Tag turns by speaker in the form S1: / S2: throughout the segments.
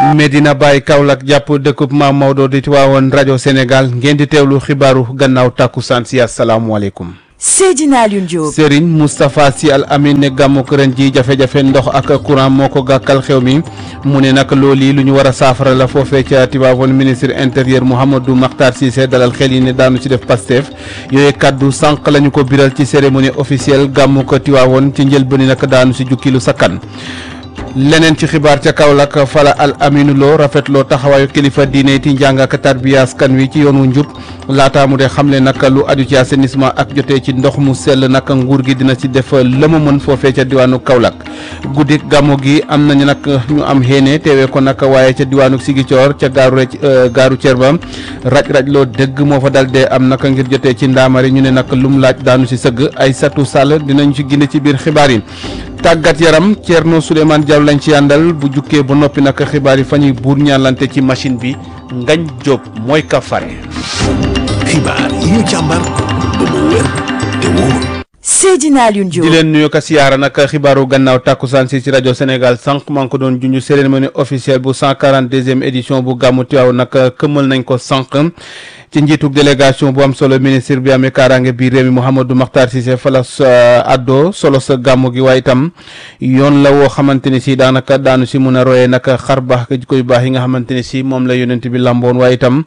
S1: Medina Baye Kaolack jàpp dëkkub Maam Maodo di Tiwaawoon rajo Sénégal ngeen di teewlu xibaaru gannaaw tàkkusaan si asalaamualeykum.
S2: Seydina Alioune Diop.
S1: Serigne Moustapha Sy Al Amine ne gàmmuk ren ji jafe-jafe ndox ak courant moo ko gàkkal xew mi mu ne nag loolu yi lu ñu war a saafara la foofee ca Tiwaawoon ministre intérieur Mouhamadou Makhtar Cissé dalal xel yi ne daanu ci def Pastef yooyu kaddu sànq la ñu ko biral ci cérémonie officielle gàmmuk Tiwaawoon ci njëlbéen nag daanu si jukki lu sakkan. leneen ci xibaar ca Kaolack fala al aminu loo rafetloo taxawaayu kilifa diine ti njàng ak tarbiya askan wi ci yoonu njub laataa mu de xamle nag lu aju ci assainissement ak jotee ci ndox mu sell nag nguur gi dina ci def la mu mën foofee ca diwaanu Kaolack guddik gàmmu gi am nañu nag ñu am xéene teewee ko nag waaye ca diwaanu Sigicoor ca gaaru rec gaaru Cerba raj-raj loo dëgg moo fa dal dee am nag ngir jotee ci ndaamari ñu ne nag lum laaj daanu ci sëgg ay satu sàll dinañ ci gine ci biir xibaar yi tàggat yaram Thierno Souleymane Diallo lañ ci àndal bu jukkee ba noppi nag xibaar yi fa ñuy buur ñaalante ci machine bi Ngañ Diop mooy ka fare.
S3: xibaar yi ñu càmbar ba mu wér te wóor.
S2: Seydina Alioune Diop
S1: di leen nuyu ko siyaara nag xibaaru gannaaw tàkkusaan si ci rajo Sénégal sànq maa ngi ko doon junj cérémonie officielle bu 142e édition bu gàmmu Tiwaawan nag këmmal nañ ko sànq. ci njiitug délégation bu am solo ministre bi amee kaaraange biir réew mi Mouhamadou Makhtar Cissé fala sa addo solo sa gàmmu gi waaye itam yoon la woo xamante ni si daanaka daanu si mun a royee nag xar baax ji koy baax yi nga xamante ni si moom la yonent bi lamboon waaye itam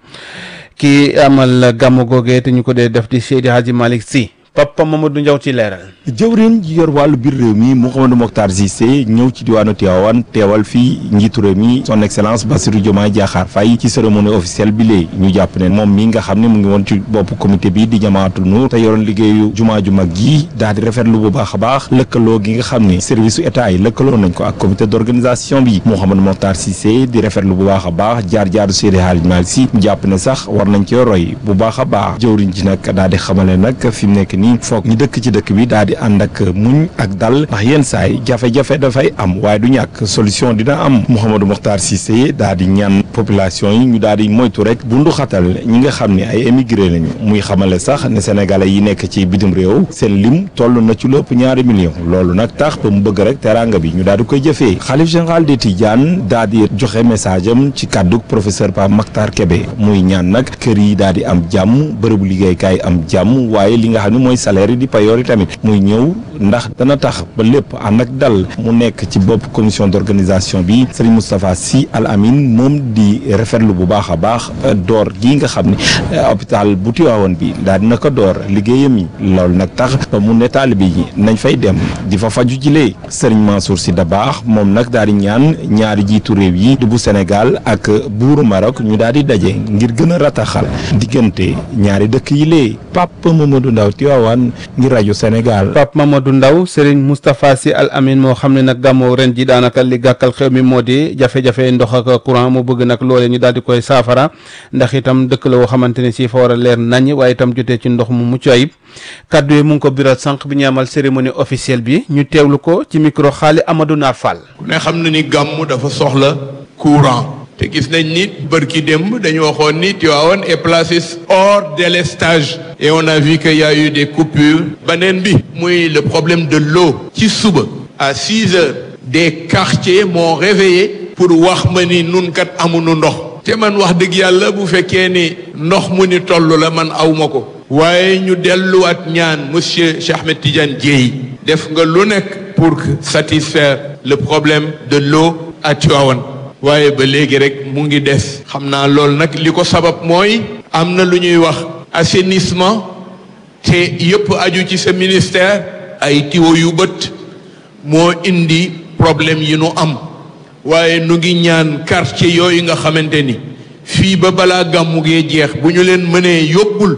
S1: kii amal gàmmu googee te ñu ko dee def di Seydi Hadji Malick Sy Papa Mamadou Ndiaw ci leeral.
S4: jëwriñ ji yor wàllu biir réew mi Mouhamadou Mokhtar Cissé ñëw ci diwaanu Tivaouane teewal fii njiitu réew mi son excellence Bassirou Diomaye Diakhar Faye ci cérémonie officielle bi léegi ñu jàpp ne moom mi nga xam ne mu ngi woon ci bopp comité bi di Jamaatul Nuur te yoroon liggéeyu jumaa ju mag ji daal di rafetlu bu baax a baax lëkkaloo gi nga xam ne service su état yi lëkkaloo nañ ko ak comité d'organisation bi Mouhamadou Mokhtar Cissé di rafetlu bu baax a baax jaar-jaaru Seydi Hadji Malick Sy mu jàpp ne sax war nañ cee roy bu baax a baax jëwriñ ji nag daal di xamale nag fi mu nekk nii foog ñi dëkk ci dëkk bi daal di ànd ak muñ ak dal ndax yenn saay jafe-jafe dafay am waaye du ñàkk solution dina am Mouhamadou Mokhtar Cissé daal di ñaan population yi ñu daal di moytu rek bundu xatal ñi nga xam ne ay émigré lañu muy xamale sax ne sénégalais yi nekk ci bitim réew seen lim toll na ci lépp ñaari million loolu nag tax ba mu bëgg rek teraanga bi ñu daal di koy jëfee xalif général des Tidianes daal di joxe message am ci kàddu professeur Pape Makhtar Kébé muy ñaan nag kër yi daal di am jàmm bërëbu liggéeykaay am jàmm waaye li nga xam ne mooy salaire yi di payoor yi tamit muy ñëw ndax dana tax ba lépp ànd ak dal mu nekk ci bopp commission d'organisation bi Serigne Moustapha Sy Al Amine moom di rafetlu bu baax a baax door gi nga xam ne hôpital bu Tivaouane bi daal dina ko door liggéeyam yi loolu nag tax ba mu ne taalibe yi nañ fay dem di fa faju jilee Serigne Mansour Sy Dabakh moom nag daal di ñaan ñaari jiitu réew yi di bu Sénégal ak buuru Maroc ñu daal di daje ngir gën a rataxal diggante ñaari dëkk yi lee Pape Mamadou Ndaw Tivaouane ngir rajo Sénégal.
S1: Pape Mamadou Ndaw Serigne Moustapha Sy Al Amine moo xam ne nag gàmmoo ren ji daanaka li gàkkal xew mi moo di jafe-jafe ndox ak courant mu bëgg nag loolee ñu daal di koy saafara ndax itam dëkk la woo xamante ne si fa war a leer nañ waaye itam jotee ci ndox mu mucc ayib kaddu yi mu ngi ko biral sànq bi ñu amal cérémonie officielle bi ñu teewlu ko ci micro xaali Amadou Naar Fall.
S5: ku ne xam na ni gàmm dafa soxla courant. te gis nañ ni bërki démb dañu waxoon ni Tivaouane est placé hors délestage et on a vu qu'il y a eu des coupures beneen bi muy le problème de l'eau ci suba à six heures des quartiers m'ont réveillé pour wax ma ni nun kat amuñu ndox te man wax dëgg yàlla bu fekkee ni ndox mu ni toll la man awma ko waaye ñu delluwaat ñaan monsieur Cheikh Ahmed Tidiane Dièye def nga lu nekk pour satisfaire le problème de l'eau à Tivaouane waaye ba léegi rek mu ngi des xam naa loolu nag li ko sabab mooy am na lu ñuy wax assainissement te yëpp aju ci sa ministère ay tiwo yu bët moo indi problème yi nu am waaye nu ngi ñaan quartier yooyu nga xamante ni fii ba balaa gàmmu gee jeex bu ñu leen mënee yóbbul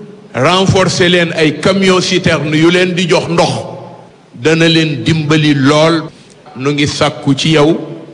S5: renforcer leen ay camion citerne yu leen di jox ndox dana leen dimbali lool nu ngi sàkku ci yow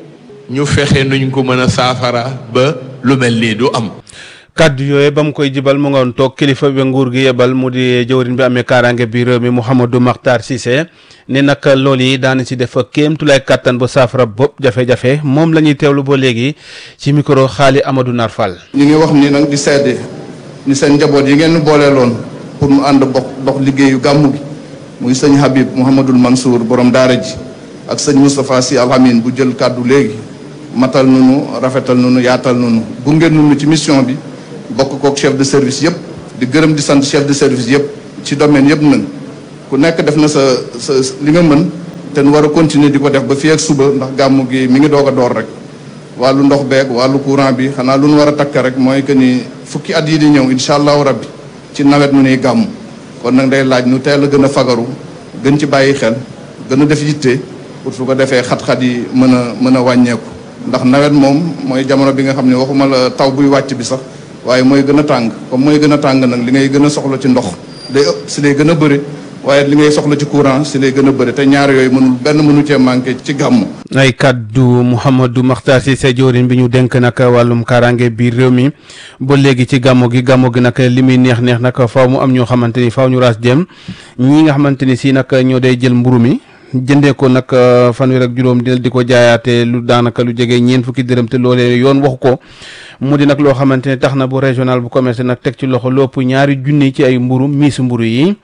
S5: ñu fexe nuñ ko mën a saafara ba lu mel nii du am
S1: kaddu yooyu ba mu koy jibal mu ngoon toog kilifa bi nguur gi yebal mu di jëwriñ bi amee kaaraange bi réew mi Mouhamadou Makhtar Cissé ne nag loolu yi daana ci def kéem tulay kàttan ba saafara bopp jafe-jafe moom la ñuy teewlu ba léegi ci micro xaali Amadou Nar Fall.
S6: ñu ngi wax ni nag di seede ni seen njaboot yi ngeen booleeloon pour mu ànd bokk dox liggéeyu gàmmu gi muy sëñ Habib Mouhamadul Mansour borom daara ji ak sëñ Moustapha Sy Al Amine bu jël kàddu léegi matal nunu rafetal nunu yaatal nunu gunge nunu ci mission bi bokk kook chef de service yëpp di gërëm di sant chef de service yëpp ci domaine yëpp nag ku nekk def na sa sa li nga mën te nu war a continuer di ko def ba fii ak suba ndax gàmmu gi mi ngi doog a door rek wàllu ndox beeg wàllu courant bi xanaa lu nu war a takk rek mooy que ni fukki at yi di ñëw incha allahu rabbi ci nawet nu nuy gàmmu kon nag day laaj nu teel a gën a fagaru gën ci bàyyi xel gën a def yitte pour su ko defee xat-xat yi mën a mën a wàññeeku ndax nawet moom mooy jamono bi nga xam ne waxuma la taw buy wàcc bi sax waaye mooy gën a tàng comme mooy gën a tàng nag li ngay gën a soxla ci ndox day ëpp si lay gën a bëri waaye li ngay soxla ci courant si lay gën a bëri te ñaar yooyu mënul benn mënu cee manqué ci gàmmu
S1: ay kaddu Mouhamadou Makhtar Cissé jawriñ bi ñu dénk nag wàllum kaaraange biir réew mi ba léegi ci gàmmu gi gàmmu gi nag li muy neex neex nag faaw mu am ñoo xamante ni faaw ñu raas jëm ñii nga xamante ni si nag ñoo day jël mburu mi jëndee ko nag fanweer ak juróom dina di ko jaayaate lu daanaka lu jege ñeent fukki dërëm te loolee yoon waxu ko mu di nag loo xamante ne tax na bu régional bu commerce nag teg ci loxo lopp ñaari junni ci ay mburu miis mburu yi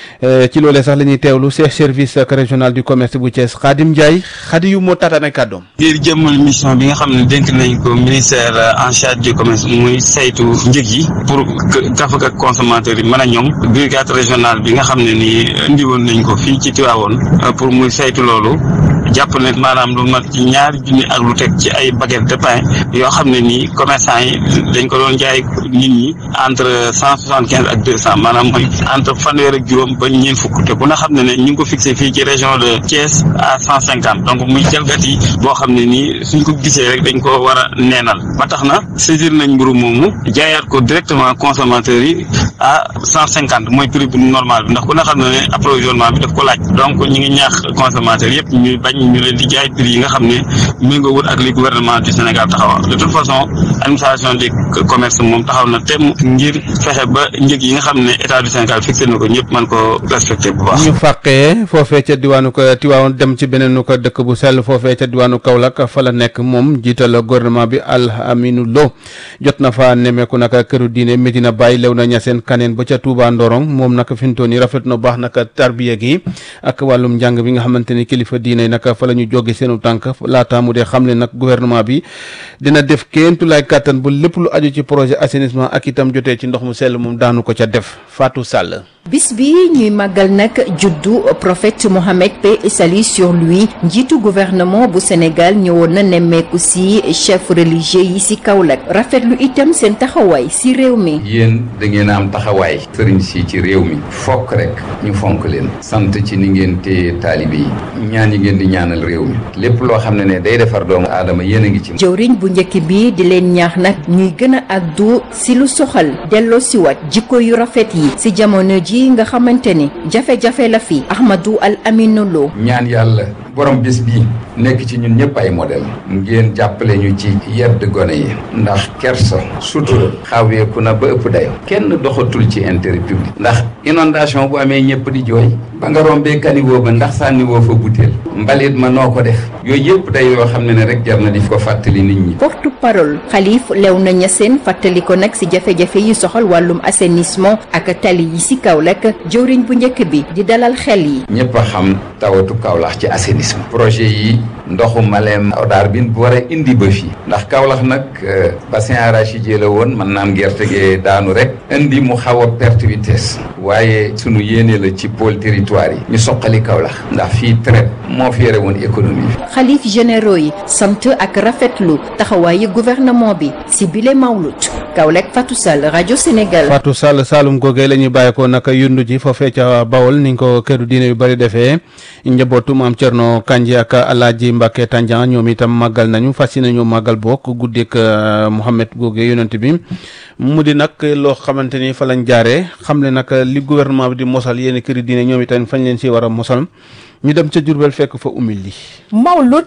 S1: ci loolee sax la ñuy teewlu chef service régional du commerce bu Thiès Khadim Ndiaye xadi yu moo taataan ay kàddoom
S7: ngir jëmmal mission bi nga xam ne dénk nañ ko ministère en charge du commerce muy saytu njëg yi pour gafak ak consommateurs yi mën a ñoom brigade régionale bi nga xam ne nii indi woon nañ ko fii ci Tivaouane pour muy saytu loolu jàpp ne maanaam lu mat ci ñaari junni ak lu teg ci ay baguette de pain yoo xam ne nii commerçant yi dañ ko doon jaay nit ñi entre cent soixante quinze ak deux cent maanaam mooy entre fanweer ak juróom ba ñeent fukk te ku na xam ne ne ñu ngi ko fixé fii ci région de Thiès à cent cinquante donc muy jalgati boo xam ne nii suñ ko gisee rek dañ ko war a neenal ba tax na saisir nañ mburu moomu jaayaat ko directement consommateurs yi à cent cinquante mooy prix bu normal bi ndax ku na xam ne ne approvisionnement bi daf ko laaj donc ñu ngi ñaax consommateurs yëpp ñuy bañ ñu leen di jaay prix yi nga xam ne méngoo wut ak li gouvernement du Sénégal taxawal de toute façon administration du commerce moom taxaw na tem ngir fexe ba njëg yi nga xam ne état du Sénégal fixé na ko ñëpp mën ko respecté bu baax.
S1: ñu fàqee foofee ca diwaanu ko Tiwaawan dem ci beneen ko dëkk bu sell foofee ca diwaanu Kaolack fa la nekk moom jiital gouvernement bi Al Aminu Lo jot na fa nemeeku nag këru diine Medina Baye lew na ñaseen kaneen ba ca Touba Ndorong moom nag fi mu toll nii rafet na baax nag tarbiya gi ak wàllum njàng bi nga xamante ni kilifa diine nag fa la ñu jóge seenu tànk laata mu dee xam ne nag gouvernement bi dina def kéentu lay kàttan ba lépp lu aju ci projet assainissement ak itam jotee ci ndox mu sell moom daanu ko ca def Fatou Sall.
S2: bis bi ñuy màggal nag juddu prophète Mohammed paix et salut sur lui njiitu gouvernement bu Sénégal ñëwoon na nemmeeku si chef religieux yi si Kaolack rafetlu itam seen taxawaay si réew mi.
S8: yéen da ngeen a am taxawaay sëriñ si ci réew mi fokk rek ñu fonk leen sant ci ni ngeen téye taalibe yi ñaan yi ngeen di ñaanal réew mi lépp loo xam ne ne day defar doomu aadama yéen a ngi ci.
S2: jëwriñ bu njëkk bi di leen ñaax nag ñuy gën a addu si lu soxal delloo si waat jikko yu rafet yi si jamono ji nga xamante ni jafe-jafe la fi Ahmadou Al Aminu Lo
S8: ñaan yàlla borom bés bii nekk ci ñun ñëpp ay modèle ngeen jàppale ñu ci yedd gone yi ndax kersa sutura xaweeku na ba ëpp dayo kenn doxatul ci intérêt public ndax inondation bu amee ñëpp di jooy ba nga rombee kaniwoo ba ndax sànniwoo fa butéel mbalit ma noo ko def yooyu yëpp day yoo xam ne ne rek jar na di ko fàttali nit ñi
S2: porte parole xalif Léona Niassène fàttali ko nag si jafe-jafe yi soxal wàllum assainissement ak tali yi si Kaolack jëwriñ bu njëkk bi di dalal xel yi
S8: ñëpp a xam tawatu Kaolack ci assainissement projet yi ndoxu Malem Odar bi bu war a indi ba fii ndax Kaolack nag bassin arachidier la woon mën naam gerte gee daanu rek indi mu xaw a perte vitesse waaye sunu yéene la ci pôle territoire yi ñu soqali Kaolack ndax fii traite moo fi yore woon économie bi
S2: xalif généraux yi sant ak rafetlu taxawaayu gouvernement bi si bile mawlut Kaolack Fatou Sall rajo Sénégal
S1: Fatou Sall Saalum googee la ñuy bàyyi ko nag yundu ji foofee ca Bawol ni ko këru diine yu bëri defee njabootu maam Thierno Kandji ak Alaaji Mbacke Tandian ñoom itam màggal nañu fas yéene ñu màggal bokk guddik Mouhamed googee yonent bi mu di nag loo xamante ni fa lañ jaaree xam ne nag li gouvernement bi di mosal yéen këri diine ñoom itam fañ leen si war a mosal ñu dem ca Jurbel fekk fa umil li
S9: Mawlud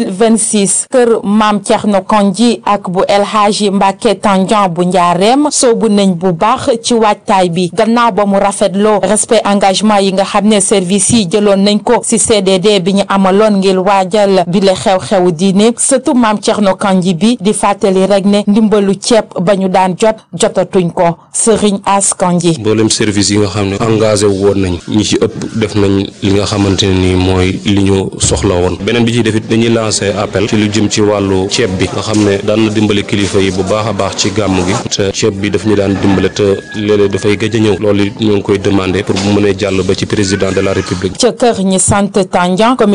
S9: 2026 kër maam Thierno Kandji ak bu El Hadji Mbacke Tandian bu njaareem soobu nañ bu baax ci waajtaay bi gannaaw ba mu rafetloo respect engagement yi nga xam ne service yi jëloon nañ ko ci CDD bi ñu amaloon ngir waajal bi le xew-xewu diine surtout maam Thierno Kandji bi di fàttali rek ne ndimbalu ceeb ba ñu daan jot jotatuñ ko Serigne As Kandji
S10: mboolem service yi nga xam ne engagé woon nañ ñi ci ëpp def nañ li nga xamante ne ni mooy li ñu soxla woon beneen bi ci defit dañuy lancer appel ci lu jëm ci wàllu ceeb bi nga xam ne daan na dimbale kilifa yi bu baax a baax ci gàmm gi te ceeb bi daf ñu daan dimbale te léeg-léeg dafay gëj a ñëw loolu ñu ngi koy demander pour bu mënee jàll ba ci président de la république
S9: ca kër ñi sant Tandian